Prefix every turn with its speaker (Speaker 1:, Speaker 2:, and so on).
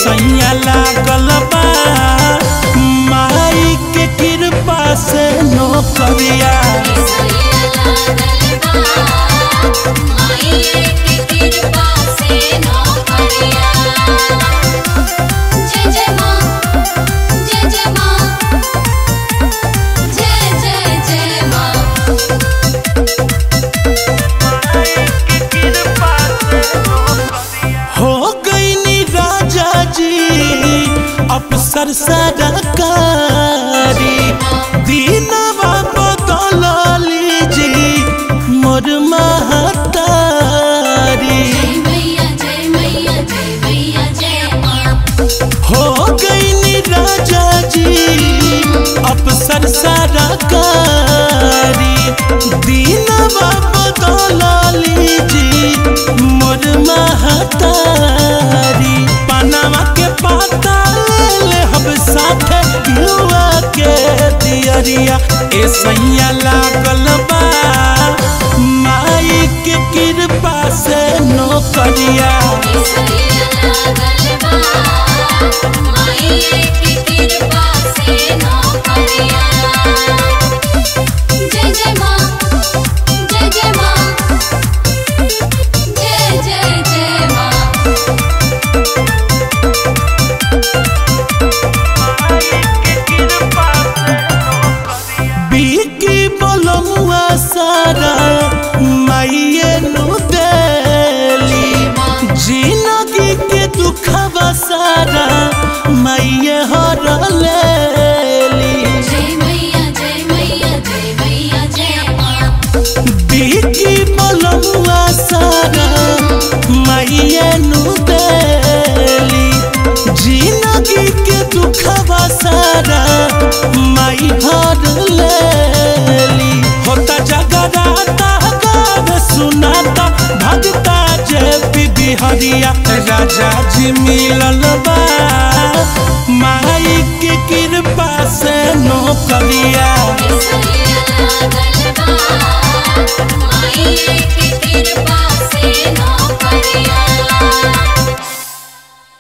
Speaker 1: सैया लागल बा माई के कृपा से नौकरिया हो गईनी राजा जी अफसर सरकारी दीनवा बदल लीजी मोर महतारी हो गईनी राजा जी अफसर सरकारी दीनवा बदल लीजी मोर महतारी पनावा के पाता ले हम साथे युवा के दियरिया ए सैया लागल बा माई के कृपा से नौकरिया
Speaker 2: जय जय माँ जय जय माँ जय जय जय माँ
Speaker 1: बीकी बोलमुआ सारा माइये नु देली जिंदगी के दुखवा सारा माइये हर लेली
Speaker 2: जय मैया जय मैया जय मैया जय माँ
Speaker 1: बीकी बोलमुआ सारा माइये नु देली जिंदगी के दुखवा सारा माई हर लेली होता जगराता गावे सुनाता भगता जय बिहरिया राजा जी मिलल बा माई के कृपा से नौकरिया